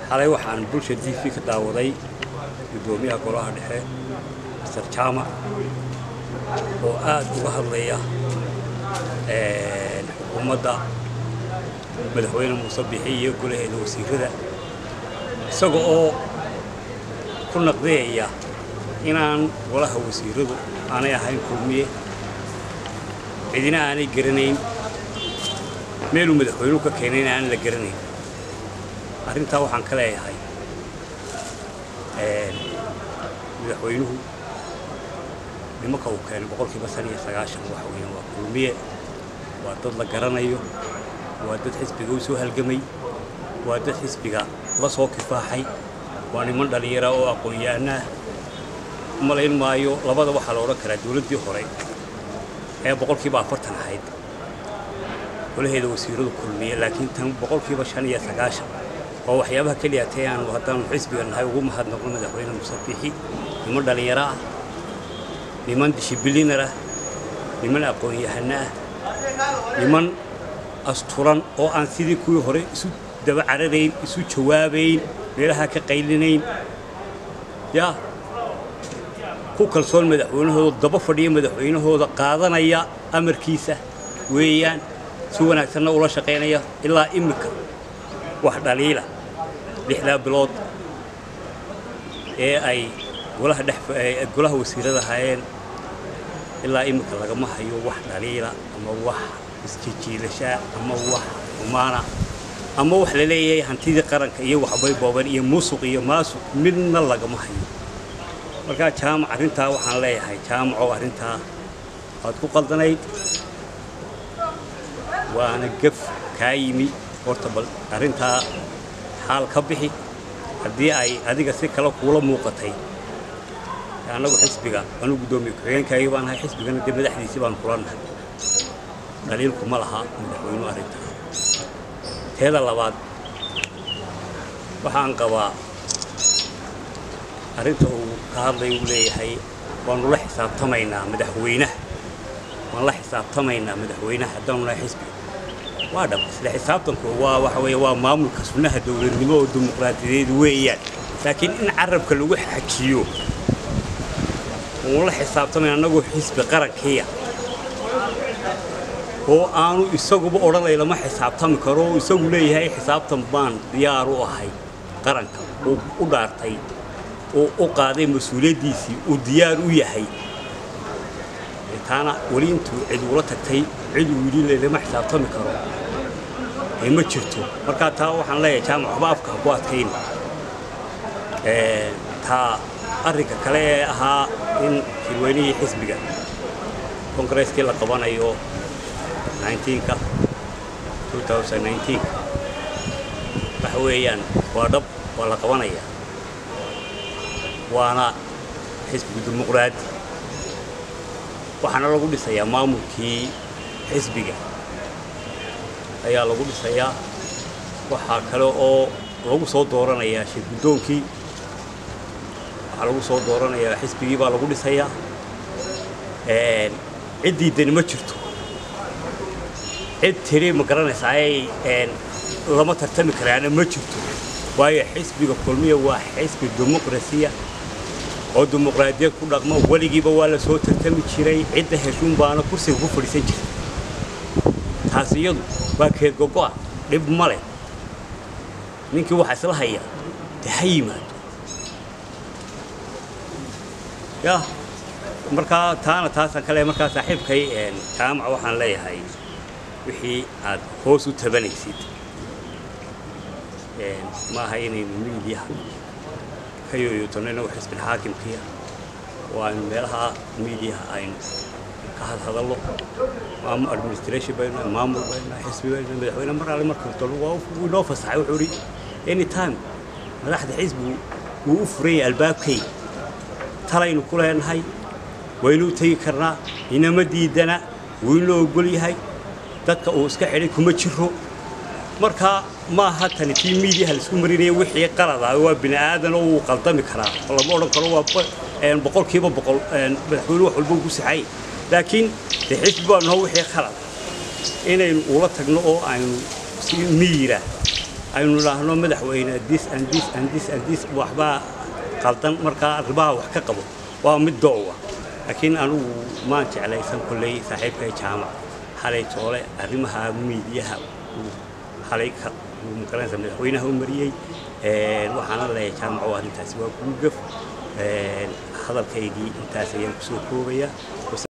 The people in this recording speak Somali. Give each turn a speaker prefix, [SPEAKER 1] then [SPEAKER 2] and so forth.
[SPEAKER 1] xalay waxaan bulsha t v ka daawaday guddoomiyaha golaha dhexe master jaamac oo aad uga hadlaya xukuumadda madaxweyne muuse bixi iyo golaheeda wasiirada isaga oo ku naqdiyaya inaan golaha wasiiradu aanay ahayn kulmiye cidina aanay garanayn meeluu madaxweynuhu ka keenayna aan la garanayn arrintaa waxaan ka leeyahay madaxweynuhu nimanka uu keenay boqolkiiba san iyo sagaashan waxa weeyaan waa kulmiye waa dad la garanayo waa dad xisbiga u soo halgamay waa dad xisbiga la soo kifaaxay waa niman dhallinyara oo aqoon-yahanah malayn maayo labada waxaa la odhan karaa dowladdii hore ee boqolkiiba afartan ahayd golaheeda wasiiradu kulmiye laakiin tan boqolkiiba shan iyo sagaashan oo waxyaabaha keliya tee aanu haddaanu xisbiga nahay ugu mahadnaqno madaxweyne muuse bixi niman dhallinyaro ah niman dishibilinar ah niman aqoon-yahano ah niman asturan oo aan sidii kuwii hore isu daba cararayn isu jawaabayn meelaha ka qaylinayn yaa ku kalsoon madaxweynahooda daba fadhiya madaxweynahooda qaadanaya amarkiisa weeyaan si wanaagsanna ula shaqaynaya ilaa iminka wax dhaliila lixdaa bilood ee ay golaha dhex golaha wasiirada hayeen ilaa iminka lagama hayo wax dhaliila ama wax isjijiilashaa ama wax xumaana ama wax la leeyahay hantidii qaranka iyo waxbay booban iyo musuq iyo maasuq midna lagama hayo markaa jaamac arrintaa waxaan leeyahay jaamacow arrintaa waad ku qaldanayd waana gaf kaa yimi horta bal arrintaa xaal ka bixi haddii ay adiga si kale kuula muuqatay annagu xisbiga anuu guddoomiye ku-xigeenkaagii baan ahay xisbigana dee madaxdiisii baan kula nahay dhaliilku ma laha madaxweynuhu arrintaa teeda labaad waxaan qabaa arrinta uu ka hadlay uu leeyahay waanu la xisaabtamaynaa madaxweynaha waan la xisaabtamaynaa madaxweynaha haddaanu nahay xisbiga waa dhab isla xisaabtanku waa waxa weeye waa maamulka sunnaha dowladnimo oo dimuqraadiyadeed weeyaan laakiin in carabka lagu xajiyo uun la xisaabtamayn annagoo xisbi qarankiya oo aanu isaguba odhanay lama xisaabtami karo oo isagu leeyahay xisaabtan baan diyaar u ahay qaranka uu u dhaartay oo u qaaday mas-uuliyaddiisii uu diyaar u yahay taana weli intuu cid ula tagtay cid uu yidhi lama xisaabtami karo ee ma jirto markaa taa waxaan leeyahay jaamac waxba afka ha ku adkayn taa arrinka kale ee ahaa in shirweynihii xisbiga kongareskii la qabanayo 19ka 2019 waxa weeyaan waa dhab waa la qabanayaa waana xisbiga dimuqraadi waxaana lagu dhisayaa maamulkii xisbiga ayaa lagu dhisayaa waxaa kale oo lagu soo dooranayaa shir guddoonkii waxaa lagu soo dooranayaa xisbigii baa lagu dhisayaa ciddii dani ma jirto cid tiri ma garanaysaa ay lama tartami karaana ma jirto waayo xisbiga kulmiya waa xisbi dimuqrasiya oo dimuqraadiyad ku dhaqmo weligiiba waa la soo tartami jiray cidda heshuun baana kursiga ku fadhiisan jirtay taas iyadu waa keedgogo'a dhib ma leh ninkii waxaa isla haya dee ha yimaado ya markaa taana taasaan ka leeyahay markaa saaxiibkay jaamaca waxaan leeyahay wixii aad hoos u tabanaysid ma aha inaynu miidiyaha ka yooyootanno inagu xisbil xaakimkiya oo aynu meelaha miidiyaha aynu ka hadhadallo maamul administration baynu maamul baynu xisbi baynu madaxweyne mar alle marka tolo waa wuu inoo fasaxay wuxuu idhi anytime madaxda xisbigu wuu u furan yahay albaabkay talaynu ku leenahay waynu u tegi karnaa inama diidana wuu inoo ogol yahay dadka uu iska xidhay kuma jiro marka ma aha tani tii miidiyaha laisku marinaya wixii qalada waa bini aadan oo wuu qaldami karaa lama odhan karo waa boqolkiiba boqol madaxweyne wax walba ku saxay laakiin dee xisbi baa naho wixii qalad inaynu ula tagno oo aynu si miira aynu idhaahno madaxweyne dis and dis and dis and dis waxbaa qaldan markaa arrimaha wax ka qabo waa mid doowa laakiin anugu maan jeclaysan kolley saaxiibkay jaamac xalay toole arrimaha miidiyaha uu xalay ka uu magaranaysa madaxweynaha u mariyey waxaana leeyahay jaamac oo arrintaasi waa kugu gaf hadalkaygii intaas ayaan kusoo koobaya